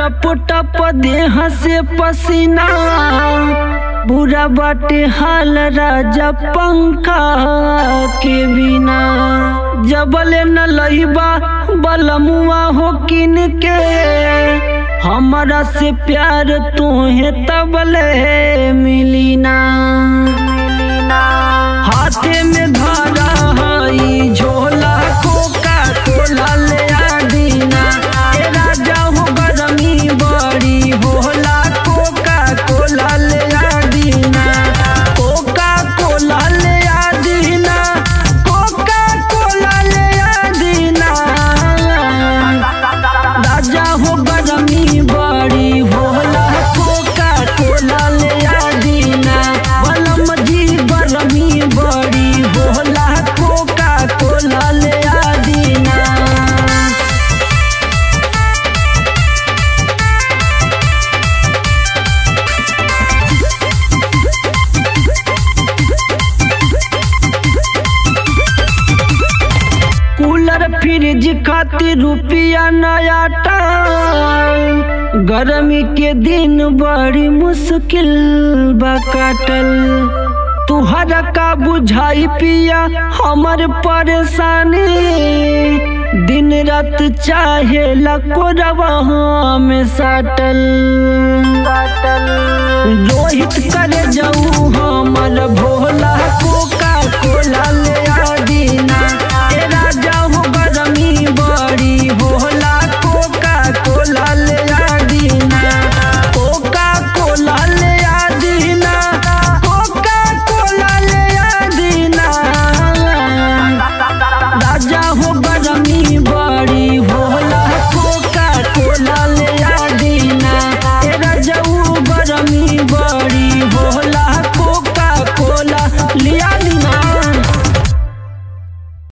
टप टप देह से पसीना बुरा बाटे हाल राजा पंखा के बिना जबले न लईबा बलमुआ हो किन के हमरा से प्यार तोहे तबले मिली ना हाथे में धरा हई झोला कोका कोला ले आ दीना ए राजा हो गरमी बड़ी होला कोका कोला ले आ दीना कोका कोला ले आ दीना कोका कोला ले आ दीना राजा हो गरमी बड़ी होला कोका कोला ले आ दीना बलम जी गरमी बड़ी होला कोका कोला ले आ दीना कूलर फ्रिज खातिर रुपया नया टाल गर्मी के दिन बड़ी मुश्किल बा काटल तुहरा का बुझाई पिया हमर परेशानी दिन रात चाहे लकोरवा में साटल रोहित करे जाऊ हमर भोला कोका कोला ले आ दीना